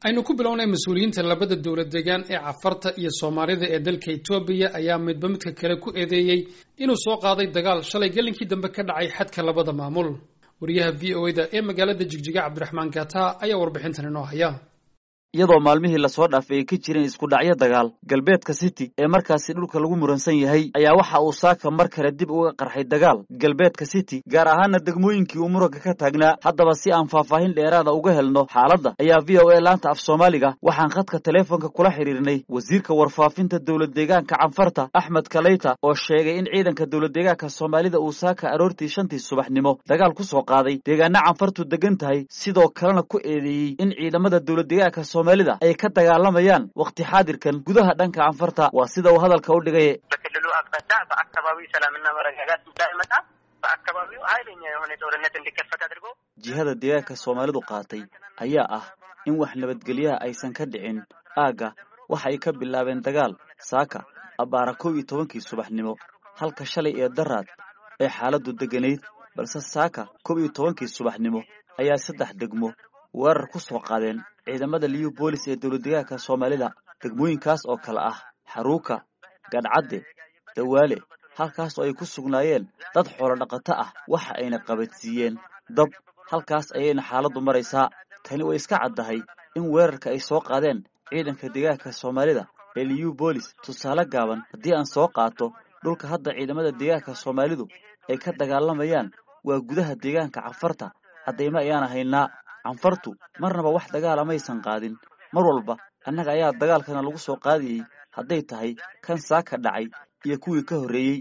aynu ku bilownay mas-uuliyiinta labada dowlad deegaan ee cafarta iyo soomaalida ee dalka etoobiya ayaa midba midka kale ku eedeeyey inuu soo qaaday dagaal shalay gelinkii dambe ka dhacay xadka labada maamul wariyaha v o da ee magaalada jigjiga cabdiraxmaan gata ayaa warbixintan inoo haya iyadoo maalmihii lasoo dhaafay ay ka jireen isku dhacyo dagaal galbeedka city ee markaasi dhulka lagu muransan yahay ayaa waxa uu saaka mar kale dib uga qarxay dagaal galbeedka city gaar ahaana degmooyinkii uu muranka ka taagnaa haddaba si aan faahfaahin dheeraada uga helno xaaladda ayaa v o a laanta af soomaaliga waxaan khadka teleefonka kula xidhiirnay wasiirka warfaafinta dowlad deegaanka canfarta axmed kaleyta oo sheegay in ciidanka dowlad deegaanka soomaalida uu saaka aroortii shantii subaxnimo dagaal ku soo qaaday deegaana canfartu degan tahay sidoo kalena ku eedeeyey in ciidamada dowlad deegaanka ay ka dagaalamayaan wakti xaadirkan gudaha dhanka canfarta waa sida uu hadalka u dhigay በክልሉ አቅጣጫ በአካባቢው ሰላምና መረጋጋት እንዳይመጣ በአካባቢው ኃይለኛ የሆነ ጦርነት እንዲከፈት አድርጎ jihada deegaanka soomaalidu qaatay ayaa ah in wax nabadgelyaha aysan ka dhicin aagga waxa ay ka bilaabeen dagaal saaka abbaara kow iyo tobankii subaxnimo halka shalay ee daraad ee xaaladdu degganayd balse saaka kow iyo tobankii subaxnimo ayaa saddex degmo weerar ku soo qaadeen ciidamada liyu boolis ee dowlad deegaanka soomaalida degmooyinkaas oo kale ah xaruuka gadhcadde dawaale halkaas oo ay ku sugnaayeen dad xoolo dhaqato ah waxa ayna qabadsiiyeen dab halkaas ayayna xaaladdu maraysaa tani way iska caddahay in weerarka ay soo qaadeen ciidanka deegaanka soomaalida ee liyu boolis tusaale gaaban haddii aan soo qaato dhulka hadda ciidamada deegaanka soomaalidu ay ka dagaalamayaan waa gudaha deegaanka cafarta caddaymo ayaana haynaa canfartu marnaba wax dagaala maysan qaadin mar walba annaga ayaa dagaalkana lagu soo qaadayey hadday tahay kan saaka dhacay iyo kuwii ka horreeyey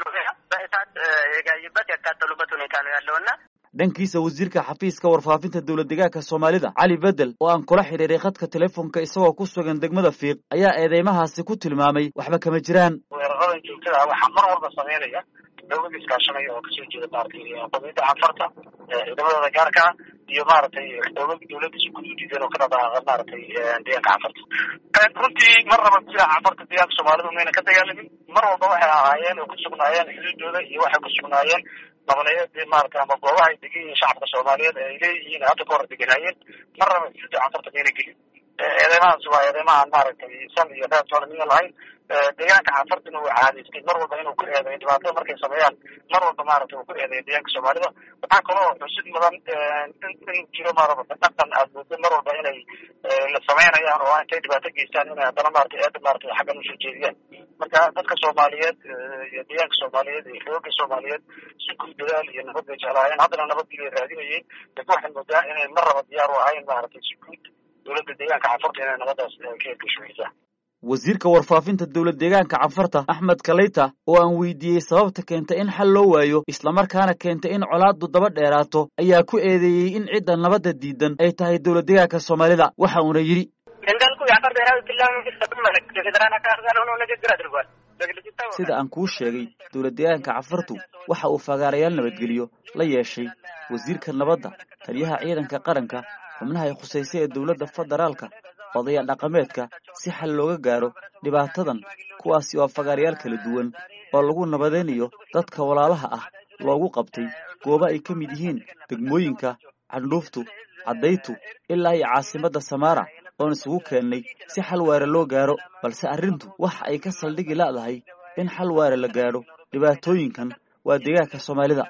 dhankiisa wasiirka xafiiska warfaafinta dowlad deegaanka soomaalida cali bedel oo aan kula xidhiiray khadka teleefonka isagoo ku sugan degmada fiiq ayaa eedeymahaasi ku tilmaamay waxba kama jiraan weeraradan joogtada waxaa mar walba sameynaya dowlada iskaashanaya oo kasoo jeeda maaragtay qomiyadda canfarta ciidamadooda gaarka ah iyo maaragtay dowlada dowladda si guud u diideen oo ka dhaqaaqa maaragtay deegaanka canfarta runtii mar raba jira canfarta deegaanka soomaalidu mayna ka dagaalamin mar walba waxay ahaayeen oo ku sugnaayeen xuduudooda iyo waxay ku sugnaayeen nabaneed maarata ama goobaha ay degan yihiin shacabka soomaaliyeed ay leeyihiin hadda ka hor deganaayeen mar raba xuduudda canfarta mayna gelin eedeymahaas waa eedeymahan maaragtay san iyo reer toolamiya lahayn deegaanka canfartina uu caadaystay mar walba inuu ku eedeeyo dhibaatada markay sameeyaan mar walba maaragtay uu ku eedeeyo deegaanka soomaalida waxaa kaloo xusid mudan in jiro maarata dhaqan aad moodo mar walba inay la sameynayaan oo intay dhibaato geystaan inay haddana maarata eeda maarata xaggan usoo jeediyaan marka dadka soomaaliyeed iyo deegaanka soomaaliyeed iyo xooga soomaaliyeed si guud dadaal iyo nabad bay jeclaayeen haddana nabadii bay raadinayeen laakiin waxay moodaa inay mar raba diyaar u ahayn maaragtay si guud dowladda deegaanka canfarta inay nabadaas ka hirgashooysaa wasiirka warfaafinta dowlad deegaanka canfarta axmed kaleyta oo aan weydiiyey sababta keenta in xal loo waayo islamarkaana keenta in colaaddu daba dheeraato ayaa ku eedeeyey in cidda nabadda diidan ay tahay dowlad deegaanka soomaalida waxa uuna yidhi sida aan kuu sheegay dowlad deegaanka canfartu waxa uu fagaarayaal nabadgeliyo la yeeshay wasiirka nabadda taliyaha ciidanka qaranka xubnaha ay khusaysay ee dowladda federaalka odaya dhaqameedka si xal looga gaaro dhibaatadan kuwaasi oo fagaarayaal kala duwan oo lagu nabadaynayo dadka walaalaha ah loogu qabtay goobo ay ka mid yihiin degmooyinka candhuuftu caddaytu ilaa iyo caasimadda samaara oon isugu keennay si xal waare loo gaaro balse arrintu waxa ay ka saldhigi la'dahay in xal waare la gaadho dhibaatooyinkan waa deegaanka soomaalida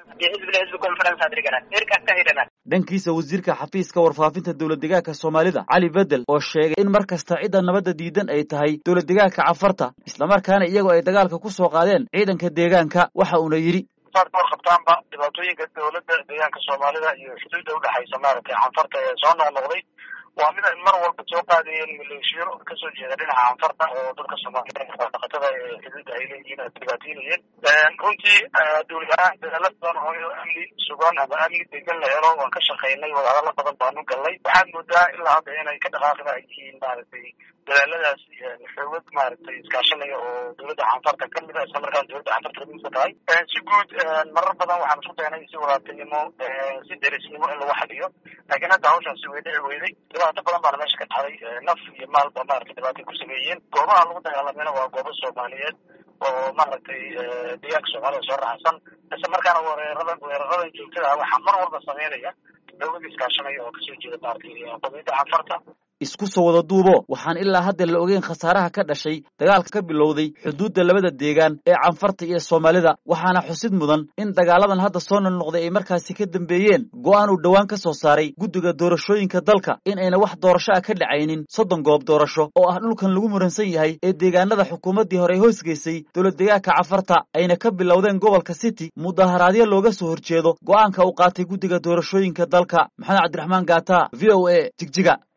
dhankiisa wasiirka xafiiska warfaafinta dowlad deegaanka soomaalida cali bedel oo sheegay in mar kasta cidda nabadda diidan ay tahay dowlad deegaanka canfarta islamarkaana iyagoo ay dagaalka ku soo qaadeen ciidanka deegaanka waxa uuna yidhi saad ka warqabtaanba dhibaatooyinka dowladda deegaanka soomaalida iyo xuduudda udhexaysa maaragtay canfarta ee soo noqnoqday waa mid ay mar walba soo qaadayeen maleeshiyo kasoo jeeda dhinaca canfarta oo dadka soomaaliyeed dhaqatada ee xuduudda ay leeyihiin ay dhibaataynayeen runtii dowlad ahaan dadaalo badan oo amni sugan ama amni degan la helo waan ka shaqaynay wadahadalo badan baanu galnay waxaad moodaa ilaa hadda inay ka dhaqaaqda ay yihiin maaragtay dadaaladaas xoogad maaragtay iskaashanaya oo dowladda canfarta kamid a isla markaan dowladda canfarta kamidka tahay si guud marar badan waxaan isku daynay si walaaltinimo si derisnimo in lagu xaliyo laakiin hadda hawshaasi way dhici weyday dhibaato badan baana meesha ka dhacday naf iyo maalba maaragtay dhibaatay ku sameeyeen goobaha lagu dagaalamayna waa goobo soomaaliyeed oo maaragtay deegaanka soomaalida soo raacsan isla markaana weerarada weeraradan joogtada ah waxaa mar walba sameynaya dowlada iskaashanaya oo kasoo jeeda maaragtay qomiyadda canfarta isku soo wada duubo waxaan ilaa hadda la ogeyn khasaaraha ka dhashay dagaalka ka bilowday xuduudda labada deegaan ee canfarta iyo soomaalida waxaana xusid mudan in dagaaladan hadda soo noqnoqday ay markaasi ka dambeeyeen go'aan uu dhowaan ka soo saaray guddiga doorashooyinka dalka in ayna wax doorasho ah ka dhacaynin soddon goob doorasho oo ah dhulkan lagu muransan yahay ee deegaanada xukuumaddii hore hoosgeysay dowlad deegaanka canfarta ayna ka bilowdeen gobolka city mudaharaadyo looga soo horjeedo go'aanka uu qaatay guddiga doorashooyinka dalka maxamed cabdiraxmaan gaata v o a jigjiga